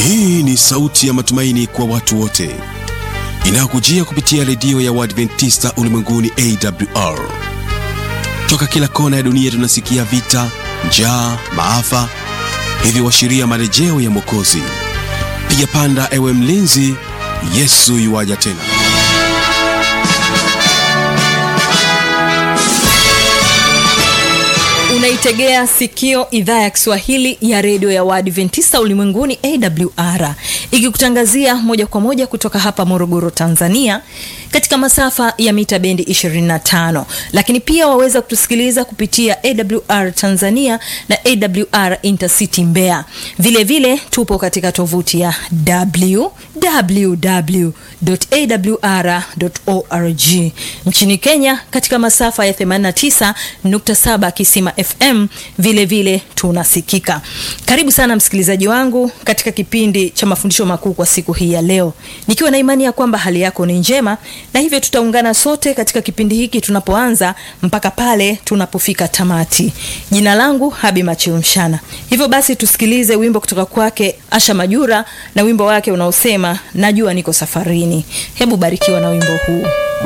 Hii ni sauti ya matumaini kwa watu wote inayokujia kupitia redio ya Waadventista ulimwenguni AWR. Toka kila kona ya dunia tunasikia vita, njaa, maafa, hivyo washiria marejeo ya Mwokozi. Piga panda, ewe mlinzi, Yesu yuwaja tena. unaitegea sikio idhaa ya kiswahili ya redio ya waadventista ulimwenguni awr ikikutangazia moja kwa moja kutoka hapa morogoro tanzania katika masafa ya mita bendi 25 lakini pia waweza kutusikiliza kupitia awr tanzania na awr intercity mbea vile vile tupo katika tovuti ya www.awr.org nchini kenya katika masafa ya 89.7 kisima fm vile vile tunasikika karibu sana msikilizaji wangu katika kipindi cha mafundisho makuu kwa siku hii ya leo nikiwa na imani ya kwamba hali yako ni njema na hivyo tutaungana sote katika kipindi hiki tunapoanza mpaka pale tunapofika tamati jina langu habi machilmshana hivyo basi tusikilize wimbo kutoka kwake asha majura na wimbo wake unaosema najua niko safarini hebu barikiwa na wimbo huu